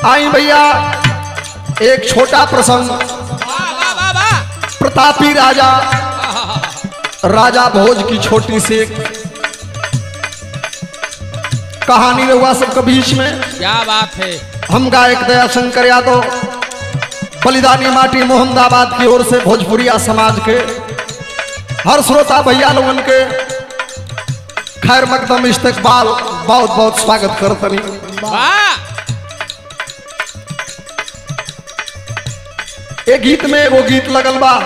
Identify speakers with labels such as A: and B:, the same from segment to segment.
A: आई भैया एक छोटा प्रसंग
B: वाह वाह वाह वाह
A: प्रतापी राजा राजा भोज की छोटी सी एक कहानी रहुआ सबके बीच में
B: क्या बात है
A: हम गायक दया शंकर यादव बलिदानी माटी मोहम्मदाबाद की ओर से भोजपुरिया समाज के हर श्रोता भैया लोगन के खैर मकदम इस्तकबाल बहुत बहुत स्वागत करतनी
B: वाह
A: एक गीत में एगो गीत लगल बा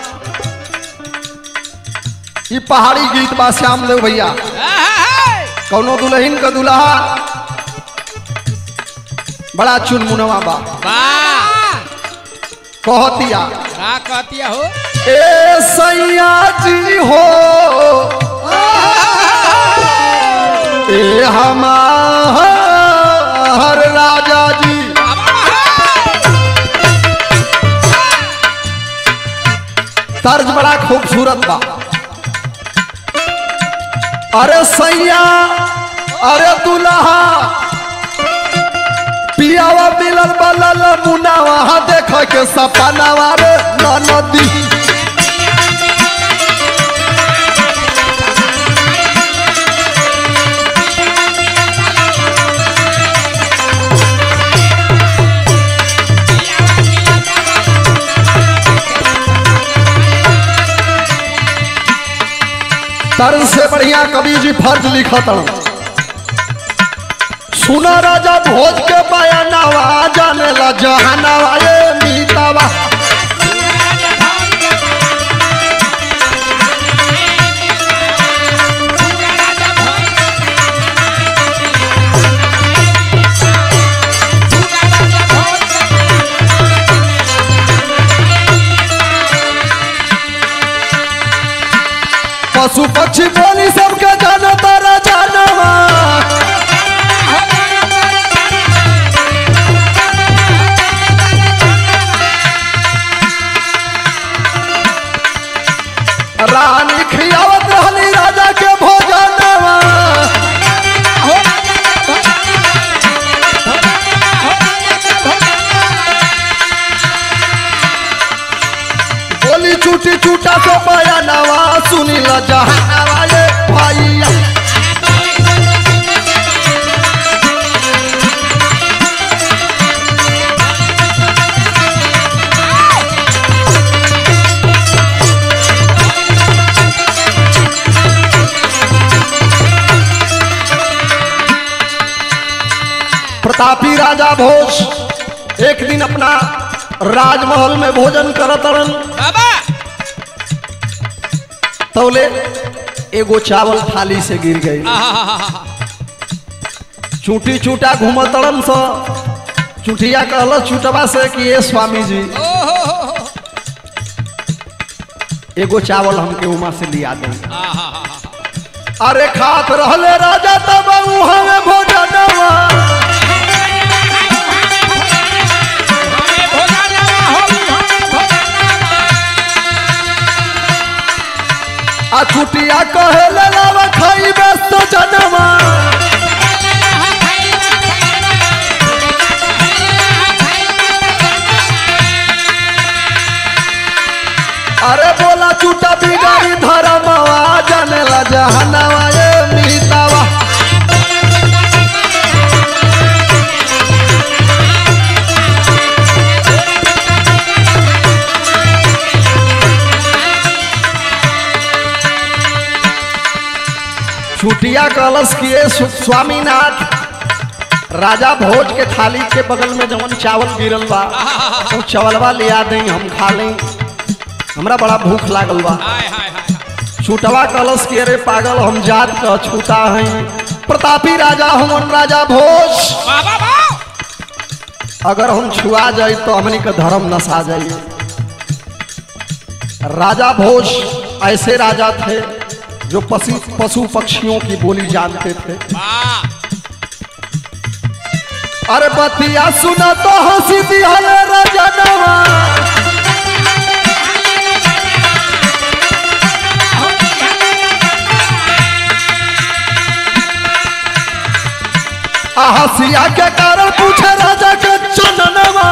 A: ई पहाड़ी गीत बा श्याम देव भैया
B: आहा,
A: कौनो दुल्हन का दुल्हा बड़ा चुनमुनवा बा
B: वाह
A: कहतिया
B: का कहतिया हो
A: ए सैया जी हो ए हमार राजा जी तर्ज बड़ा खूबसूरत बा अरे सैया अरे दुल्हा पियावा मिलल बलल मुनावा देख के सपनावा रे नदी तर्ज से बढ़िया कवि जी फर्ज लिखत सुना राजा भोज के बयानावा जाने ला जहानावा ये मीतावा पशु पक्षी बोली सबके जानो तारा जानवा रानी खियावत रहली राजा के भोजनवा बोली चूटी चूटा से बयानवा सुनी ल जहानवा ये भैया प्रतापी राजा भोज एक दिन अपना राजमहल में भोजन करत रहन
B: बाबा
A: तौले एगो चावल थाली से गिर गई
B: आहा,
A: चूटी चूटा घूमतड़न स चुटिया कहल चुटवा से कि ये स्वामी जी
B: ओहो हो, हो,
A: एगो चावल हमके उमा से लिया दें
B: आहा,
A: अरे खात रहले राजा तब हमें भोजनवा आ चुटिया कहले लावा खाई व्यस्त जनवा अरे बोला चूटा बिगाड़ी धर्मवा जनेला जहनवा ये मीतावा छुटिया कलश किए सु- स्वामीनाथ राजा भोज के थाली के बगल में जवन चावल गिरल बा तो चावलवा लिया दें हम खा लें हमरा बड़ा भूख लागल बा
B: हाय हाय हाय
A: छूटवा कलश के अरे पागल हम जात का छूटा हैं प्रतापी राजा हमन राजा भोज
B: बाबा वाह
A: अगर हम छुआ जाए तो हमनी का धर्म नसा जाइए राजा भोज ऐसे राजा थे जो पशु पशु पक्षियों की बोली जानते थे
B: वाह
A: अरे बतिया सुना तो हंसी दिहल रजनवा आ हंसिया के कारण पूछे राजा के चननवा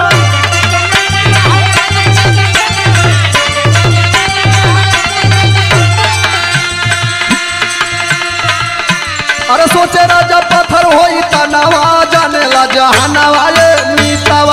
A: अरे सोचे राजा पत्थर होई तनवा जाने ला जहानवा ये मीतावा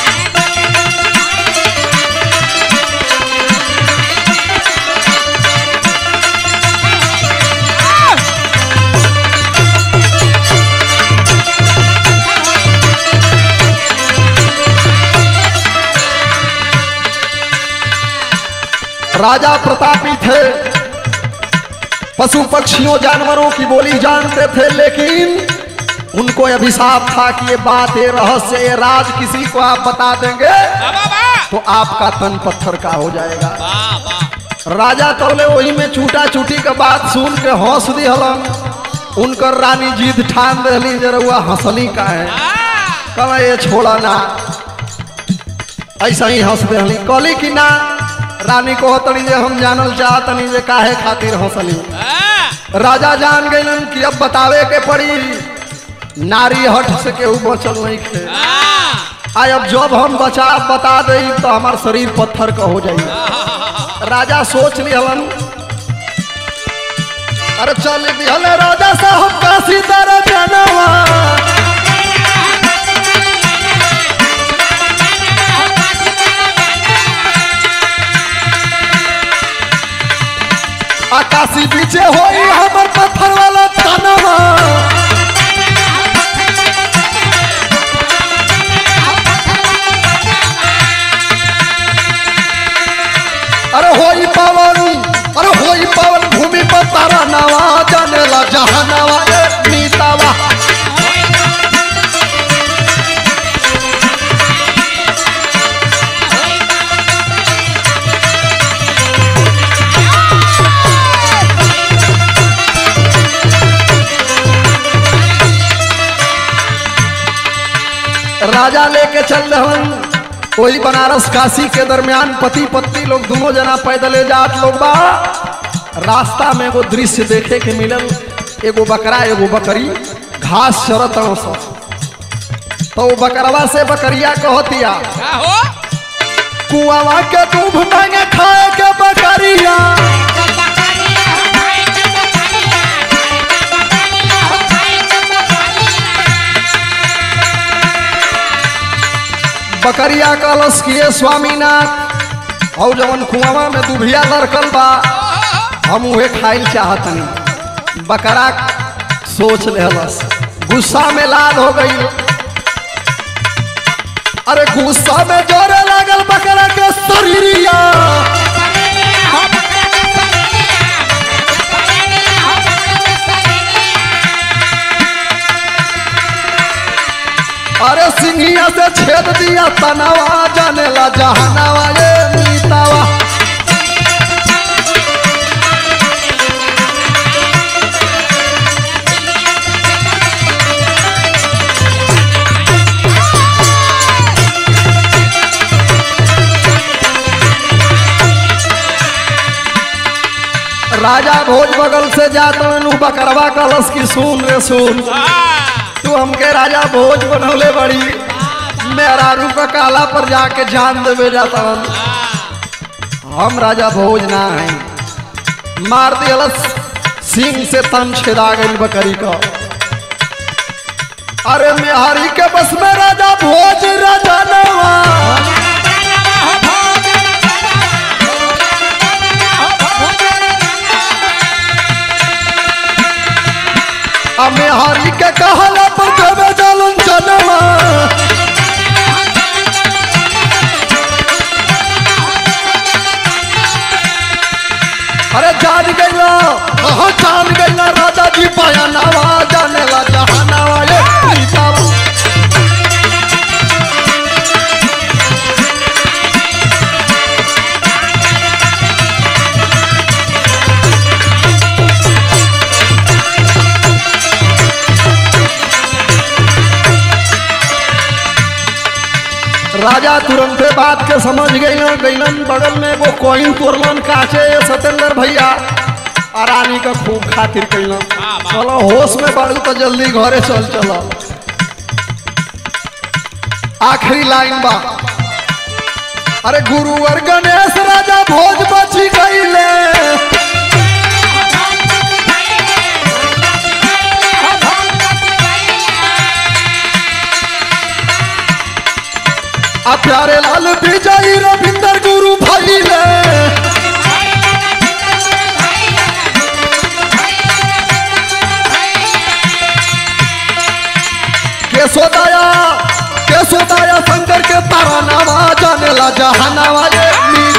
A: राजा प्रतापी थे पशु पक्षियों जानवरों की बोली जानते थे लेकिन उनको अभिशाप था कि ये बात ये रहस्य ये राज किसी को आप बता देंगे
B: वाह वाह वाह
A: तो आपका तन पत्थर का हो जाएगा
B: वाह वाह
A: राजा तौले वही में छूटा छूटी के बात सुन के हंस दिहलन उनकर रानी जीत ठान दहली जरुआ हंसली का है कल ये छोड़ा ना ऐसा ही हंस दहली कहली कि ना रानी को तनी जे हम जानल चाहतनी जे काहे खातिर हंसली राजा जान गइलन कि अब बतावे के पड़ी नारी हट से केहू बचल नहीं खे आय अब जब हम बचा बता दे तो हमार शरीर पत्थर का हो जाई राजा सोच लिहलन अरे चल दिहल राजा साहब काशी तरह जनवा आकाशी पीछे होई हमर पत्थर वाला तनवा अरे होई पावन अरे होई पावन भूमि पर तारा नवा जाने ला जहानवा ए मीतावा राजा लेके चल रहन वही बनारस काशी के दरमियान पति पत्नी लोग दोनों जना पैदले जात लोग बा रास्ता में एगो दृश्य देखे के मिलल एगो बकरा एगो बकरी घास चरत सब तो वो बकरवा से बकरिया कहतिया
B: क्या हो
A: कुआवा के दूध मांगे खाए के बकरिया बकरिया कलश किए स्वामीनाथ और जवन कुआवा में दुभिया लड़कल बा हम उहे खाइल चाहतनी बकरा सोच लेहलस गुस्सा में लाल हो गई अरे गुस्सा में जोरे लागल बकरा के शरीरिया अरे सिंहिया से छेद दिया तनावा जाने ला जहानावा ये मीतावा राजा भोज बगल से जात नु बकरवा कलश की सुन रे सुन तू हमके राजा भोज बनौले बड़ी मेरा रूप काला पर जाके जान देवे जाता हम राजा भोज ना है मार दियलस सिंह से तन छेदा गई बकरी का अरे मेहारी के बस में राजा भोज राजा नवा अब मेहारी के कहला पर देवे जालन जनवा अरे जान गईला हाँ जान गईला राजा जी पाया नवा जाने ला जहानावा ये मीतावा राजा तुरंते बात के समझ गईलन गईलन बगल में वो कोइन तोड़लन काचे सतेंद्र भैया आ रानी का खूब खातिर कैलन चलो होश में बाड़ू तो जल्दी घरे चल चलो आखिरी लाइन बा अरे गुरुवर गणेश राजा भोज बची गईले आ प्यारे लाल विजयी रविंदर गुरु भैले केशोदया केशोदया शंकर के तारा नामा जाने ला जहानावा ये